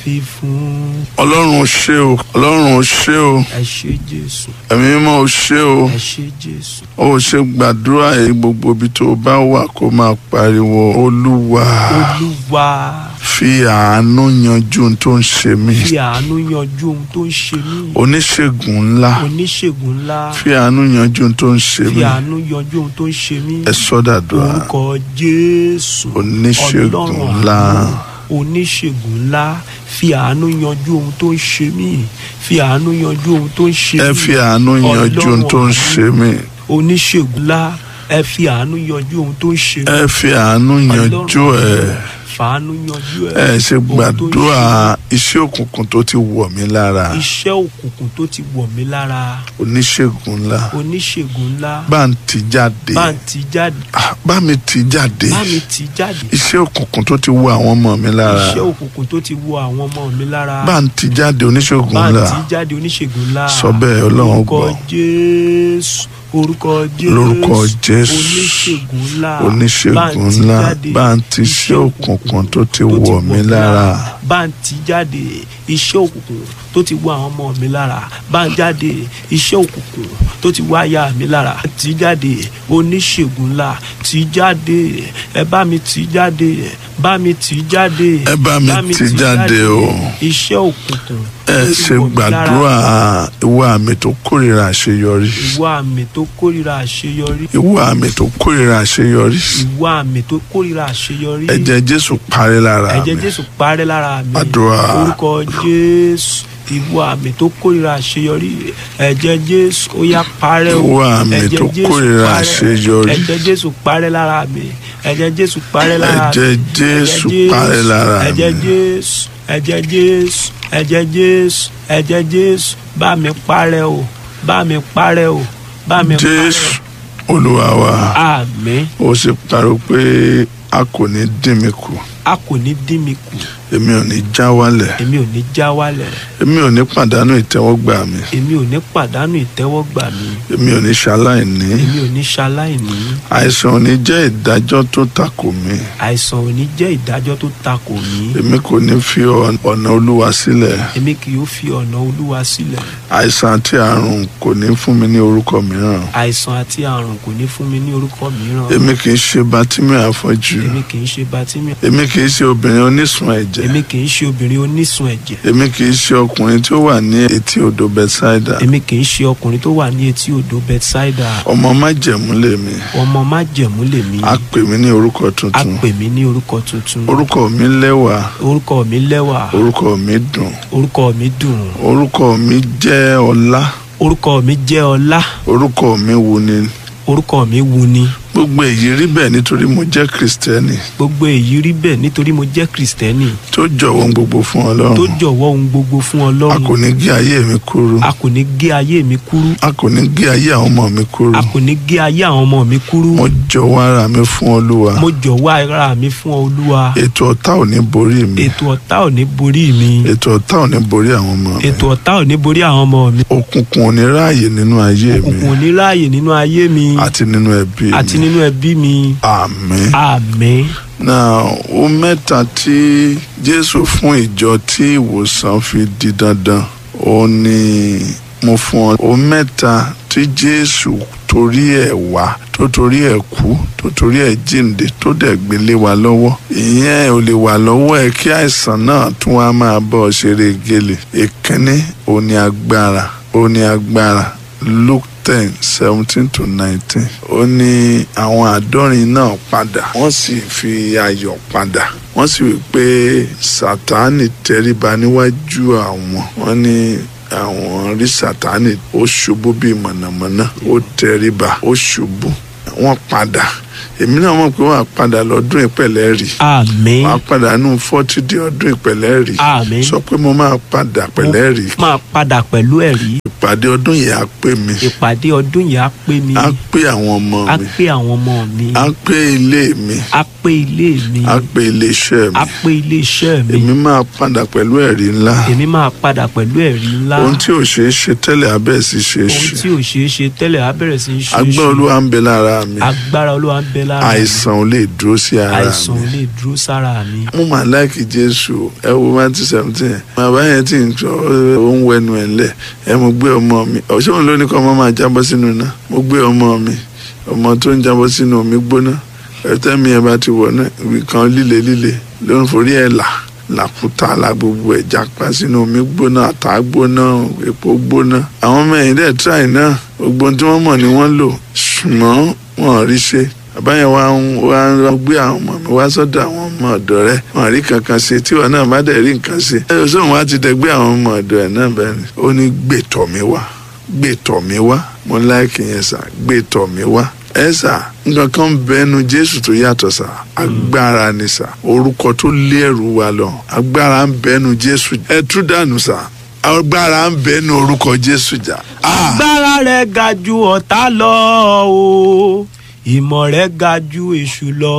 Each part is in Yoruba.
fi fún. ọlọ́run ó ṣé o ọlọ́run ó ṣé o ẹ ṣé jésù ẹ̀mí mímọ́ ó ṣé o ẹ ṣé jésù ó ṣe gbàdúrà yìí gbogbo ibi tó o bá wà kó máa pariwo olúwa olúwa fi àánú yanjú ohun tó ń ṣe mí fi àánú yanjú ohun tó ń ṣe mí oníṣègùn ńlá oníṣègùn ńlá fi àánú yanjú ohun tó ń ṣe fi mí àánú yanjú ohun tó ń ṣe mí ẹ sọdàdúrà orúkọ jésù oníṣègùn Ọlọ́run ńlá àánú, oníṣègùn ńlá fi àánú yanjú ohun tó ń ṣe mí fi àánú yanjú ohun tó ń ṣe ẹ mí fi àánú yanjú ohun tó ń ṣe mí oníṣègùn ńlá ẹ fi àánú yanjú ohun tó ń ṣe mí ẹ fi àánú yanjú ẹ fàánú yanjú ẹ ṣe ohun tó ń gbàdúrà ṣe iṣẹ́ òkùnkùn tó ti wọ̀ mí lára mí. iṣẹ́ òkùnkùn tó ti wọ̀ mí lára oníṣègùn ńlá oníṣègùn ńlá bá ń tì jáde bá ń ti jáde Ah, bá mi tì jáde bá mi ti jáde iṣẹ́ òkùnkùn tó ti wọ àwọn ọmọ mi lára iṣẹ́ òkùnkùn tó ti wọ àwọn ọmọ mi lára bá ń tì jáde oníṣègùn bá ń ńlá ti jáde oníṣègùn ńlá Sọ bẹ́ẹ̀, Ọlọ́run orúkọ gbọ́. jésù orúkọ jésù Lórúkọ Jésù. oníṣègùn ńlá oníṣègùn ńlá bá ń tì iṣẹ́ òkùnkùn tó ti wọ̀ mí lára bá ń ti jáde iṣẹ́ òkùnkùn tó ti wọ àwọn ọmọ mi lára bá ń jáde iṣẹ́ òkùnkùn tó ti wọ aya mi lára ti jáde oníṣègùn ńlá ti jáde ẹ bá mi ti jáde bá mi ti jáde Ẹ bá mi tì jáde o. iṣẹ́ òkùnkùn ẹ tó ti ṣe wọ̀ mí lára. gbàdúrà ìwọ àmì tó kórìíra àṣeyọrí ìwọ àmì tó kórìíra àṣeyọrí ìwọ àmì tó kórìíra àṣeyọrí ìwọ àmì tó kórìíra àṣeyọrí ẹ̀jẹ̀ Jésù parí lára ẹ̀jẹ̀ mi jésù parẹ́ lára mi Àdúrà. orúkọ jésù ìwọ àmì tó kórìíra àṣeyọrí ẹ̀jẹ̀ jésù ó yá parẹ́ o Ìwọ àmì Ẹ̀jẹ̀ tó Jésù kórìíra parẹ́. àṣeyọrí. ẹ̀jẹ̀ jésù parẹ́ lára mi ẹ̀jẹ̀ jésù parẹ́ lára mi Ẹ̀jẹ̀ Jésù parẹ́ lára mi. ẹ̀jẹ̀ jésù ẹ̀jẹ̀ jésù ẹ̀jẹ̀ jésù ẹ̀jẹ̀ jésù bá mi parẹ́ o bá mi parẹ́ o bá mi parẹ́ Jésù Olúwa wa àmín ó sì pariwo pé a kò ní dín mi kù a kò ní dín mi kù èmi ò ní já wálẹ̀ èmi ò ní já wálẹ̀ èmi ò ní pàdánù ìtẹ́wọ́gbà mi èmi ò ní pàdánù ìtẹ́wọ́gbà mi èmi ò ní ṣaláìní èmi ò ní ṣaláìní àìsàn ò ní jẹ́ ìdájọ́ tó takò mí àìsàn ò ní jẹ́ ìdájọ́ tó takò mí èmi kò ní fi ọ- ọ̀nà Olúwa sílẹ̀ èmi kì yóò fi ọ̀nà olúwa sílẹ̀ àìsàn àti àrùn kò ní fún mi ní orúkọ mìíràn àìsàn àti àrùn kò ní fún mi ní orúkọ mìíràn èmi kì í ṣe Bátímì afọ́jú èmi kì í ṣe Bátímì èmi kì í ṣe obìnrin onísun ẹ̀jẹ̀ èmi kì í ṣe obìnrin onísun ẹ̀jẹ̀ èmi kì í ṣe ọkùnrin tí ó wà ní etí odò Bethsaida èmi kì í ṣe ọkùnrin tó wà ní etí odò Bethsaida ọmọ májẹ̀mú lèmi ọmọ májẹ̀mú lèmi a pè mí ní orúkọ a tuntun pè mí ní orúkọ tuntun orúkọ mi lẹ́wà orúkọ mi lẹ́wà orúkọ mi dùn orúkọ mi dùn orúkọ mi jẹ́ ọlá orúkọ mi jẹ́ ọlá orúkọ mi wuni orúkọ mi wuni gbogbo èyí rí bẹ́ẹ̀ nítorí mo jẹ́ kristẹni gbogbo èyí rí bẹ́ẹ̀ nítorí mo jẹ́ kristẹni tó jọ̀wọ́ ohun gbogbo fún tó ọlọ́run jọ̀wọ́ ohun gbogbo fún a ọlọ́run kò ní gé ayé mi kúrú a kò ní gé ayé mi kúrú a kò ní gé ayé àwọn ọmọ mi kúrú a kò ní gé ayé àwọn ọmọ mi kúrú mo jọ̀wọ́ ara mi fún olúwa mo jọ̀wọ́ ara mi fún olúwa ètò ọ̀tá ò ní borí mi ètò ọ̀tá ò ní borí mi ètò ọ̀tá ò ní borí àwọn ọmọ mi ètò ọ̀tá ò ní borí àwọn ọmọ mi òkùnkùn ò ní ráàyè nínú ayé mi òkùnkùn ò ní ráàyè nínú ayé mi àti nínú ẹbí àti mi nínú ẹbí mi àmín. àmín náà ó mẹ́ta tí jésù fún ìjọ tí ìwòsàn fi di dandan ó ní mo fún ọ ó mẹ́ta tí jésù torí ẹ̀ wá tó torí ẹ̀ kú tó torí ẹ̀ jíǹde tó dẹ̀ gbélé wa lọ́wọ́ ìyẹn ò lè wà lọ́wọ́ ẹ kí àìsàn náà tún wá máa bọ́ ọ ṣeré gele ìkíní ó ní agbára ó ní agbára luke ten seventeen to nineteen ó ní àwọn àádọ́rin náà padà wọ́n sì fi ayọ̀ padà wọ́n sì wí pé sátánì tẹríba níwájú àwọn wọ́n ní àwọn rí sátánì ó ṣubú bíi mọ̀nàmọ́ná ó tẹríba ó ṣubú wọ́n padà èmi náà mọ̀ pé wọ́n á padà lọ́dún ìpẹ̀lẹ́ rí àmín wọ́n á padà nù fọ́tí di ọdún ìpẹ̀lẹ́ rí àmín sọ pé mo máa padà pẹ̀lẹ́ rí máa padà pẹ̀lú ẹ̀rí ìpàdé ọdún yìí á pè mí ìpàdé ọdún yìí á pé mi á pé àwọn ọmọ á mi pé àwọn ọmọ mi á pé ilé mi á pé ilé mi á pé ilé iṣẹ́ á mi pé ilé iṣẹ́ mi èmi máa padà pẹ̀lú ẹ̀rí ńlá èmi máa padà pẹ̀lú ẹ̀rí ńlá ohun tí ò ṣeé ṣe tẹ́lẹ̀ abẹ́ sí ṣe é ohun ṣe tí ò ṣeé ṣe tẹ́lẹ̀ á bẹ̀rẹ̀ sí í ṣe é agbẹ́ ṣe. olúwa ń bẹ lára mi agbára olúwa ń bẹ lára mi àìsàn ò lè dúró sí ara àìsàn ò mi lè dúró sára mi. mo mà láìkì jésù ẹ wo matthew seventeen bàbá yẹn tí ń sọ ó ń wẹnu ẹ̀ ńlẹ̀ ẹ mo gbé ọmọ mi ọ̀ṣẹ́ òun ló ní kọ́ ọmọ máa jábọ́ sínú iná mo gbé ọmọ mi ọmọ tó ń jábọ́ sínú omi gbóná ẹ̀tẹ́ mi ẹ̀ bá ti wọ̀ náà ibì kan líle líle ló ń forí ẹ̀ là làkúta la gbogbo ẹ̀ jápa sínú omi gbóná àtà gbóná epo gbóná àwọn ọmọ ẹ̀yìn dẹ̀ tíráì náà gbogbo ohun tí wọ́n mọ̀ ni wọ́n lò ṣùgbọ́n wọn ò rí ṣe bàbá yẹn wá ń wá ń gbé àwọn ọmọ mi wá sọ́dọ̀ àwọn ọmọ ọ̀dọ̀ rẹ̀ wọn rí kankan ṣe tíwọ náà má dẹ̀ rí nǹkan ṣe ẹ ò sóun wá ti dẹgbẹ́ àwọn ọmọ ọ̀dọ̀ ẹ̀ náà bẹ́ẹ̀ ni ó ní gbètọ̀ mi wá gbètọ̀ mi wá mo láìkì yẹn sà gbètọ̀ mi wá ẹ sà nǹkan kan bẹnu jésù tó yàtọ̀ sà agbára ni sà orúkọ tó lé ẹrù wa lọ agbára ń bẹnu jésù ẹ tú dànù sà agbára ń bẹnu orúkọ jésù jà. Ah! agbára rẹ̀ ga ju ọ̀tá lọ o ìmọ̀ rẹ̀ ga ju èṣù lọ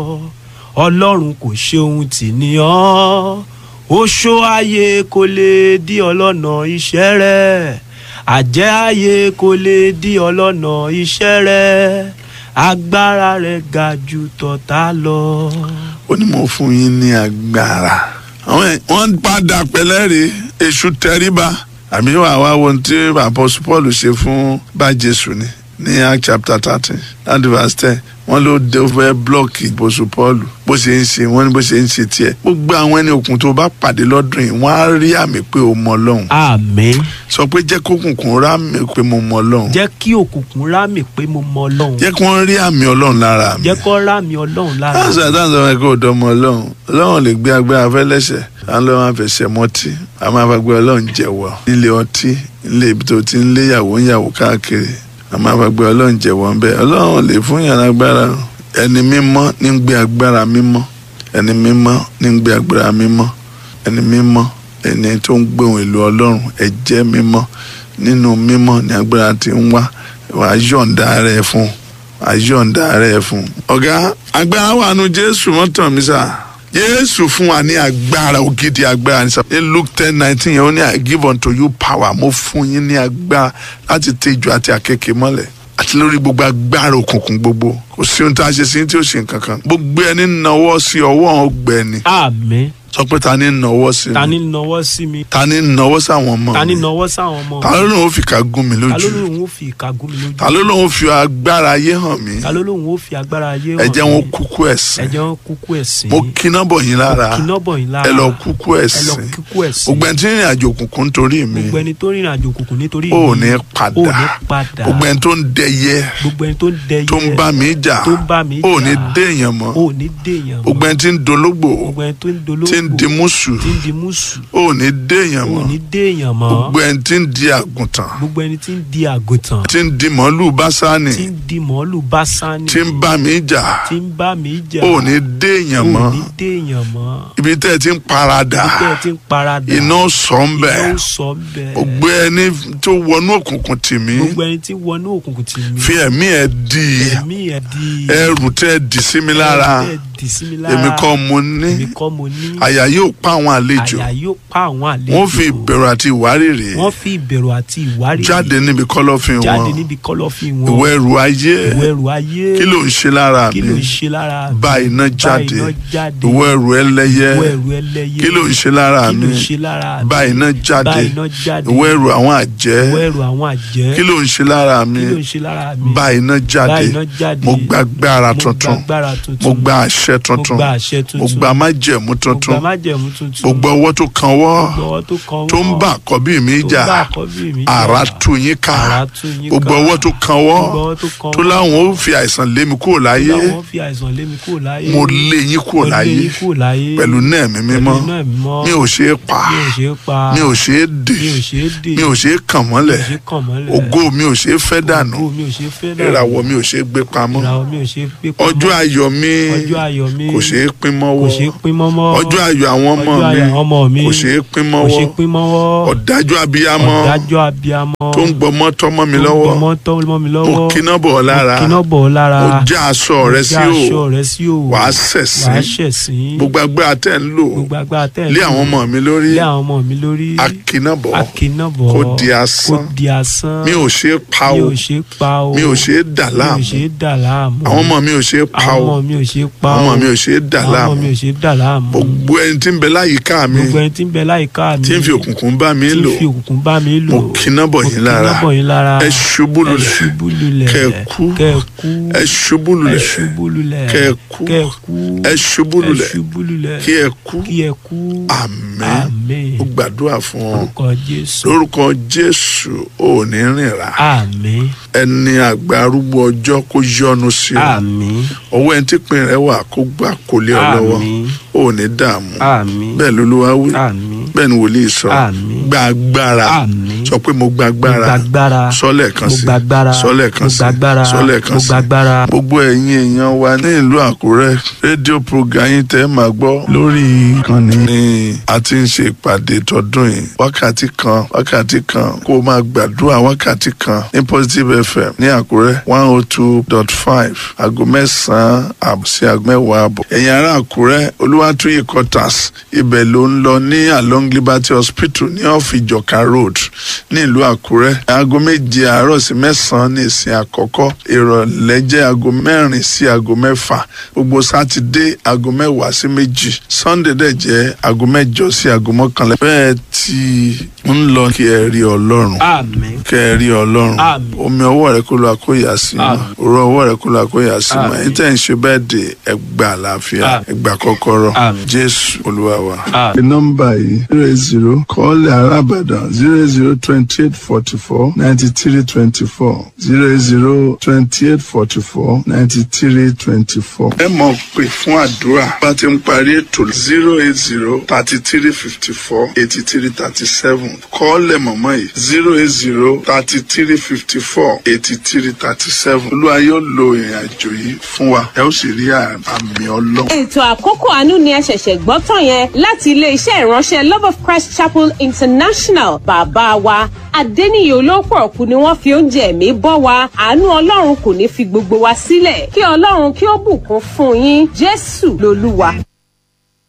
ọlọ́run kò ṣe ohun tì ní ọ́ oṣó ayé kò lè dí ọlọ́nà iṣẹ́ rẹ̀ àjẹ́ ayé kò lè dí ọlọ́nà iṣẹ́ rẹ̀ agbára rẹ̀ ga ju tọ̀tá lọ. ó ní mo fún yín ní agbára. àwọn ẹ̀ wọ́n padà pẹ̀lẹ́rì èṣù tẹríba àbí wàá wá wo ohun tí àpọ́sù paul ṣe fún bá jésù ni ní act chapter thirteen láti verse ten wọ́n ló dé fẹ́ blọọkì àpọ́sù paul bó ṣe ń ṣe wọ́n ní bó ṣe ń ṣe tiẹ̀ gbogbo àwọn ẹni òkun tó bá pàdé lọ́dún yìí wọ́n á rí àmì pé o mọ ọlọ́run àmín sọ pé jẹ́ kókùnkùn rá mi pé mo mọ ọlọ́run jẹ́ kí òkùnkùn rámì pé mo mọ ọlọ́run jẹ́ kí wọ́n rí àmì ọlọ́run lára mi jẹ́ kó rámì ọlọ́run lára láti àtàǹsọ wọn kò dọmọ ọlọ́run ọlọ́run lè gbé agbára fẹ́lẹ́sẹ̀ à ń lọ wọn fẹsẹ̀ mọ́tì a máa fa gbé ọlọ́run jẹ̀wọ́ nílé ọtí nílé ibi tó ti ń lé yàwó ń yàwó káàkiri a máa fa gbé ọlọ́run jẹ̀wọ́ ń bẹ́ ọlọ́run lè fún yàrá agbára ẹni mímọ́ ní ń gbé agbára mímọ́ ẹni mímọ́ ní ń gbé agbára mímọ́ ẹni mímọ́ ẹni tó ń gbé ohun èlò ọlọ́run ẹ̀jẹ̀ mímọ́ nínú mímọ́ ní agbára ti ń wá wàá yọ̀ǹda rẹ̀ fún wàá yọ̀ǹda rẹ̀ fún. ọ̀gá agbára wà nù jésù mọ́tàn mi sá jésù fún wa ní agbára ògidì agbára ní sá. ní luke ten nineteen yẹn ó ní i give unto you power mo fún yín ní agbára láti tẹ ìjọ àti àkekèé mọ́lẹ̀ àti lórí gbogbo agbára òkùnkùn gbogbo kò sí ohun tá a ṣe sí tí ó ṣe nǹkan kan gbogbo ẹni nawọ́ sí ọwọ́ ọgbẹ́ni àmín sọ pé ta ni nawọ́ sí ta mi ni nawọ́ sí mi ta ni nawọ́ sáwọn ọmọ ta ni mi nawọ́ sáwọn ọmọ ta ló lóun fi ká gún mi ta ló lójú lóun ó fi ìka gún mi lójú ta ló lóun fi agbára ayé hàn mí ta ló lóun ó fi agbára ayé ẹ jẹ́ mí? wọn kúkú ẹ̀sìn ẹ jẹ́ wọn kúkú ẹ̀sìn mo kíná bọ̀ yín lára kíná bọ̀ yín lára ẹ lọ kúkú ẹ lọ ẹ̀sìn kúkú ẹ̀sìn gbogbo ẹni tí ń rìn àjò òkùnkùn nítorí mi gbogbo ẹni tó rìnrìn àjò òkùnkùn nítorí ò mi, ní ò ní padà padà gbogbo ẹni tó ń dẹyẹ gbogbo ẹni tó ń dẹyẹ tó ń bá mi jà tó ń bá mi ò ní jà, déèyàn mọ́ ò ní déèyàn mọ́. gbogbo ẹni tí ń dológbò gbogbo ẹni tó ń dolóògbò tí ń di mùsù tí ń di mùsù ò ní déèyàn ò mọ́ ní déèyàn mọ́ gbogbo ẹni tí ń di àgùntàn gbogbo ẹni tí ń di àgùntàn tí ń di màálù básánì tí ń di màálù básánì tí ń bá mi jà tí ń bá mi jà ò ní déèyàn ò mọ́ ní déèyàn mọ́ ibi tẹ́ ẹ ti ń paradà tẹ́ ẹ ti ń paradà iná sọ ń bẹ̀ iná ó sọ bẹ́ẹ̀ gbogbo ẹni tó wọnú òkùnkùn tì mí gbogbo ẹni tí wọnú òkùnkùn tì mí fi ẹ̀mí ẹ̀ di ẹ̀mí ẹ̀ di ẹrù tẹ́ ẹ dì sí mi lára ẹ̀mí ẹ̀ dì sí mi lára èmi kọ́ mo ní èmi kọ́ mo ní àyà yóò pa àwọn àlejò àyà yóò pa àwọn àlejò wọ́n fi ìbẹ̀rù àti ìwárìrì wọ́n fi ìbẹ̀rù àti ìwárìrì jáde níbi kọ́lọ́fín wọn jáde níbi kọ́lọ́fín wọn ìwọ ẹrù ayé ìwọ ẹrù ayé kí ló ń ṣe lára kí ló mi ń ṣe lára mi bá iná jáde iná jáde ìwọ ẹrù ẹlẹ́yẹ ìwọ ẹrù ẹlẹ́yẹ kí ló ń ṣe lára kí mi ló ń ṣe lára mi bá iná jáde bá iná jáde ìwọ ẹrù àwọn àjẹ́ ìwọ ẹrù àwọn àjẹ́ kí ló ń ṣe lára mi kí ló ń ṣe lára mi bá iná bá jáde iná jáde mo gba agbára mo gba tuntun agbára tuntun mo gba àṣẹ mo tuntun gba àṣẹ tuntun mo gba májẹ̀mú mo tuntun gba májẹ̀mú tuntun gbogbo ọwọ́ tó kan wọ́ gbogbo ọwọ́ tó kan tó ń wọ́n, bá àkọ́bí mi tó jà ń bá àkọ́bí mi jà, àrà tú yín ká àrà tú yín gbogbo ká. ọwọ́ tó kan wọ́ gbogbo ọwọ́ tó kan tó wọ́n, láwọn ó fi àìsàn lé mi kúrò láyé láwọn fi àìsàn lé mi kúrò láyé mo lé yín kúrò Mo lé láyé yín kúrò láyé pẹ̀lú náà mi mímọ́ pẹ̀lú iná mímọ́ mi ò ṣe é pa mi ò ṣe é pa mi ò ṣe é dè mi ò ṣe é dè mi ò ṣe é kàn mọ́lẹ̀ mi ò ṣe é kàn mọ́lẹ̀ ògo mi ò ṣe é fẹ́ dànù ògo mi ò ṣe é fẹ́ dànù ìràwọ̀ mi ò ṣe é gbé pamọ́ ìràwọ̀ mi ò ṣe é gbé pamọ́ ọjọ́ ayọ̀ mi ọjọ́ ayọ̀ ayọ̀ mi kò ṣeé pín kò mọ́wọ́ ṣeé pín mọ́mọ́ ọjọ́ ayọ̀ àwọn ọmọ ọjọ́ mi ayọ̀ àwọn ọmọ mi kò ṣeé pín kò ṣeé mọ́wọ́ pín mọ́wọ́ ọ̀dájú abiyamọ ọ̀dájọ́ abiyamọ tó ń gbọmọ tọmọ mi tó ń lọ́wọ́ gbọmọ tọ́ mọ́ mi mo lọ́wọ́ kíná bọ̀ ọ́ lára mo kíná bọ̀ ọ́ lára mo já aṣọ rẹ sí já aṣọ o rẹ sí o wàá wàá ṣẹ̀sín ṣẹ̀sín gbogbo agbára tẹ̀ ń lò gbogbo agbára tẹ̀ ń lé lò àwọn ọmọ mi lórí lé àwọn ọmọ mi lórí akínàbọ̀ akínàbọ̀ kó di asán. kó di asán mi ò ṣe é pa mi o ò ṣe é pa o mi ò ṣe é dà mi ò láàmú ṣe é dà láàmú àwọn ọmọ mi ò ṣe é pa àwọn o ọmọ mi ò ṣe é pa àwọn ọmọ o mi ò ṣe é dà àwọn ọmọ mi láàmú ò ṣe é dà láàmú gbogbo ẹni tí ń bẹ láyìíká mi gbogbo ẹni tí ń bẹ láyìíká mi tí ń fi òkùnkùn bá mi tí ń lò fi òkùnkùn bá mi lò mo kíná bọ̀ yín lára mo kíná bọ̀ yín lára ẹ ṣubú ẹ lulẹ̀ ṣubú lulẹ̀ kẹ́ ẹ kú kẹ́ ẹ kú ẹ ṣubú ẹ lulẹ̀ ṣubú lulẹ̀ kẹ́ ẹ kú kẹ́ ẹ kú ẹ ṣubú ẹ lulẹ̀ ṣubú lulẹ̀ kí ẹ kú kí ẹ kú àmín àmín ó gbàdúrà fún ọ orúkọ jésù lórúkọ jésù ò ní rìn rà àmín ẹni àgbà arúgbó ọjọ́ kó yọ́nú sí ọ àmín ọwọ́ ẹni tí pin rẹ wà kó gbà kó lé ọ lọ́wọ́ àmín ò ní dààmú àmín bẹ́ẹ̀ lolúwa wí àmín bẹ́ẹ̀ ni wòlíì sọ Àmín. gba agbára àmín sọ pé mo gba mo agbára gbàgbára sọlẹ̀ kan mo sí gbàgbára sọlẹ̀ kan mo sí gbàgbára sọlẹ̀ kan mo sí gbàgbára gbogbo ẹ̀yin èèyàn wa ní ìlú àkúrẹ́ rédíò program yín tẹ́ máa gbọ́ lórí ìkànnì ni a ti ń ṣe ìpàdé tọdún yìí wákàtí kan wákàtí kan kó o máa gbàdúrà wákàtí kan ní positive fm ní àkúrẹ́ one oh two dot five aago mẹ́sàn-án àbọ̀ sí aago mẹ́wàá àbọ̀ ẹ̀yin ará àkúrẹ́ olúwàtúyè quarters ibẹ̀ ló ń lọ ní along liberty hospital ní off ìjọka road ní ìlú àkúrẹ́ aago méje àárọ̀ sí mẹ́sàn-án ní ìsìn àkọ́kọ́ ìrọ̀lẹ́ jẹ́ aago mẹ́rin sí aago mẹ́fà gbogbo sátidé aago mẹ́wàá sí méjì sunday dẹ̀ jẹ́ aago mẹ́jọ sí aago mọ́kànlá bẹ́ẹ̀ tí ń lọ kí ẹ rí ọlọ́run àmín kẹ ẹ rí ọlọ́run Àmín. omi ọwọ́ rẹ kó lọ àkóyà sí mọ́ Àmín. òró ọwọ́ rẹ kó lọ àkóyà sí mọ́ Àmín. ẹ̀yin tẹ́ ń ṣe bẹ́ẹ̀ dé ẹgbà àlàáfíà Àmín. ẹgbà kọ́kọ́rọ́ Àmín. jésù olúwa wa. àmín nọ́mbà yìí zero eight zero kọ́ọ̀lì arábàdàn zero eight zero twenty eight forty four ninety three twenty four zero eight zero twenty eight forty four ninety three twenty four. ẹ mọ̀ pé fún àdúrà bá ti ń parí ètò zero eight zero thirty three fifty four eighty three thirty seven kọ́ọ̀lẹ̀ mọ̀mọ́ yìí zero eight zero thirty three fifty four eighty three thirty seven olúwa yóò lo ìrìn àjò yìí fún wa ẹ ó sì rí àmì ọlọ́run. ètò àkókò àánú ni ẹ ṣẹ̀ṣẹ̀ gbọ́ tán yẹn láti iléeṣẹ́ ìránṣẹ́ love of christ chapel international bàbá wa adẹ́niyè olóòpọ̀ ọ̀kú ni wọ́n fi oúnjẹ ẹ̀mí bọ́ wa àánú ọlọ́run kò ní fi gbogbo wa sílẹ̀ kí ọlọ́run kí ó bùkún fún yín jésù lolúwa.